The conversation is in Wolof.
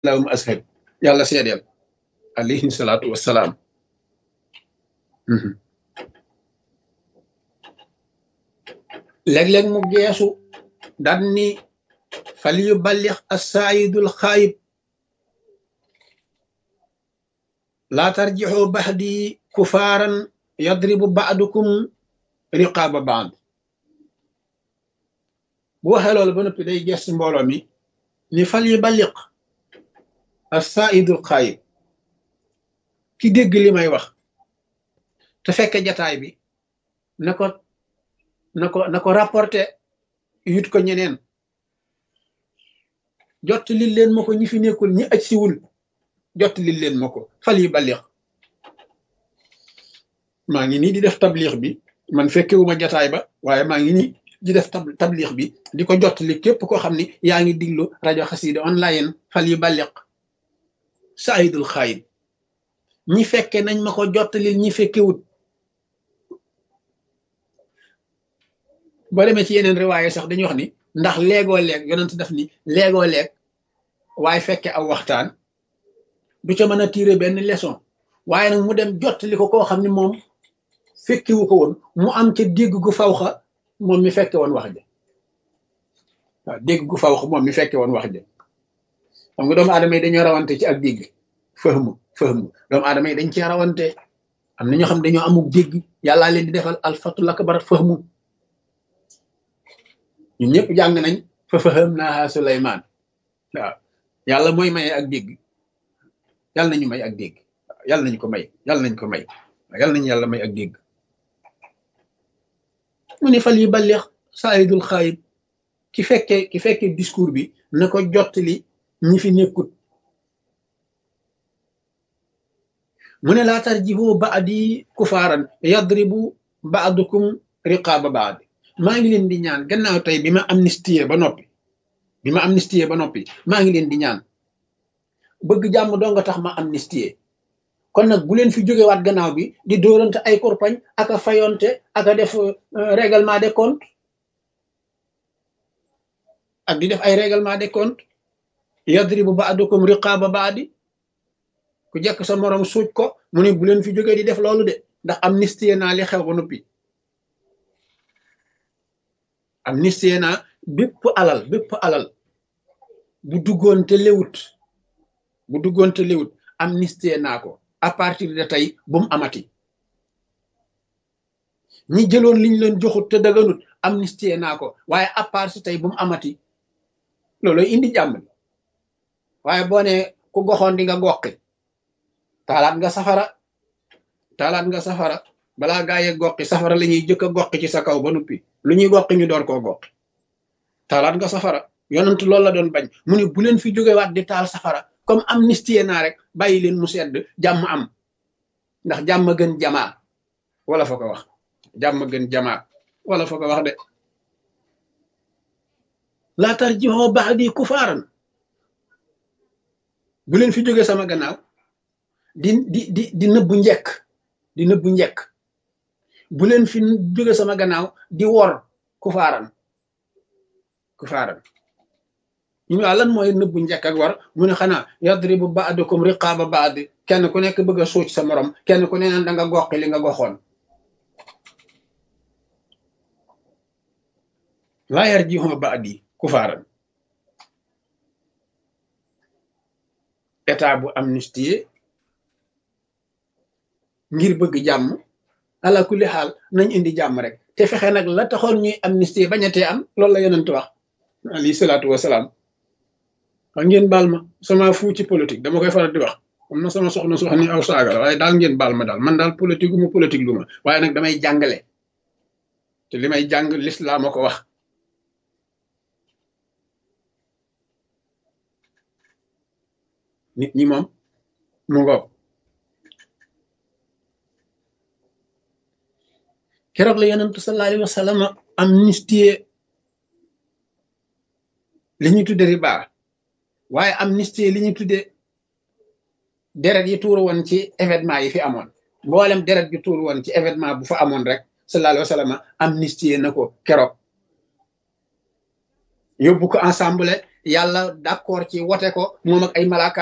lahum ashab yàlla seedeel alayhi salaatu wassalaam léeg-léeg mu geesu daan ni fal yu ballix assaayidul xaayib laa tarjixoo baxdi kufaaran yadribu baadukum riqaaba baad bu waxee loolu ba noppi day gees mbooloo mi ni fal yu balliq assaayidul xaayib ki dégg li may wax te fekke jataay bi na ko na ko na ko rapporté yut ko ñeneen jot li leen ma ko ñi fi nekkul ñi aj siwul jot li leen ma ko fal yi balix maa ngi nii di def tablix bi man fekkewuma jataay ba waaye maa ngi nii di def tablix bi di ko jot li képp koo xam ni yaa ngi diglu rajo xasida online fal yi balix saayidul xaayib ñi fekke nañ ma ko jot li ñi fekkewut boo demee ci yeneen riwaaye sax dañuy wax ni ndax léegoo leeg yonent def ni léegoo leeg waaye fekke aw waxtaan du ca mën a tirer benn leçon waaye nag mu dem jottali ko koo xam ne moom fekkiwu ko woon mu am ca dégg gu fawxa moom mi fekke woon wax ja waaw dégg gu fawxa moom mi fekke woon wax ja xam nga doomu aadama yi dañoo rawante ci ak dégg fahmu fahmu doomu aadama yi dañ ci rawante am na ñoo xam dañoo amuk dégg yàllaa leen di defal alfatul akbar fahmu ñun ñëpp jàng nañ fa faham naa Suleymaan waaw yàlla mooy maye ak dégg yàlla nañu may ak dégg yàlla nañu ko may yàlla nañ ko may yàlla nañu yàlla may ak dégg mu ne fal yi balleex saayidul xaayib ki fekkee ki fekkee discours bi na ko jottali ñi fi nekkut mu ne laa tarjihu baadi kufaaran yadribu baadukum riqaaba baad maa ngi leen di ñaan gannaaw tey bi ma amnistie ba noppi bi ma amnistie ba noppi maa ngi leen di ñaan bëgg jàmm doo nga tax ma amnistie kon nag bu leen fi jógewaat gannaaw bi di dóorante ay korpañ ak a fayonte ak a def règlement des comptes ak di def ay règlement des comptes yadribu ba'dukum riqaaba baadi ku jekk sa morom suuj ko mu ne bu leen fi jógee di def loolu de ndax amnistie naa li xew ba noppi amnistie naa bépp alal bépp alal bu duggoon te lewut bu duggoon te lewut amnistie naa ko à partir de tey bu mu amati ñi jëloon liñ leen joxut te daganut amnistie naa ko waaye à part si tey bu mu amati looloy indi jàmm waaye boo ne ku goxoon di nga goqi taalaat nga safara taalaat nga safara balaa gaa yee goqi safara la ñuy jëkk a goqi ci sa kaw ba nuppi lu ñuy goqi ñu door koo goqi taalaat nga safara yonent loolu la doon bañ mu ne bu leen fi jógewaat di taal safara comme amnistie naa rek bàyyi leen mu sedd jàmm am ndax jàmm gën jamaa wala fa ko wax jàmm gën jamaa wala fa ko wax de laa tarjihoo ba'di kufaaran bu leen fi jóge sama gannaaw di di di di nëbbu njekk di nëbbu njekk bu leen fi jóge sama gannaaw di wor kufaaran kufaaran ñu ne lan mooy nëbbu njekk ak war mu ne xanaa yadribu ba'dukum riqaaba ba'd kenn ku nekk bëgg a suuc sa morom kenn ku ne naan da nga goqi li nga goxoon laa yarji'u ba'di kufaaran état bu amnistie ngir bëgg jàmm ala kulli xaal nañ indi jàmm rek te fexe nag la taxoon ñuy amnistie bañatee am loolu la yonent wax alayhi salaatu wasalaam wax ngeen baal ma sama fu ci politique dama koy faral di wax am na sama soxna sox ni aw saaga la waaye daal ngeen baal ma daal man daal politique mu politique lu ma waaye nag damay jàngale te li may jàng lislaam a ko wax nit ñi moom mu ngoog keroog la yonentu sallallahu alayhi wa sallam amnistie li ñu tudde riba waaye amnistie li ñu tudde deret yi tuur woon ci événement yi fi amoon mboolem deret yi tuur woon ci événement bu fa amoon rek sallallahu alayhi wa sallam amnistie na ko keroog yóbbu ko ensemble yàlla d'accord ci wote ko moom ak ay malaaka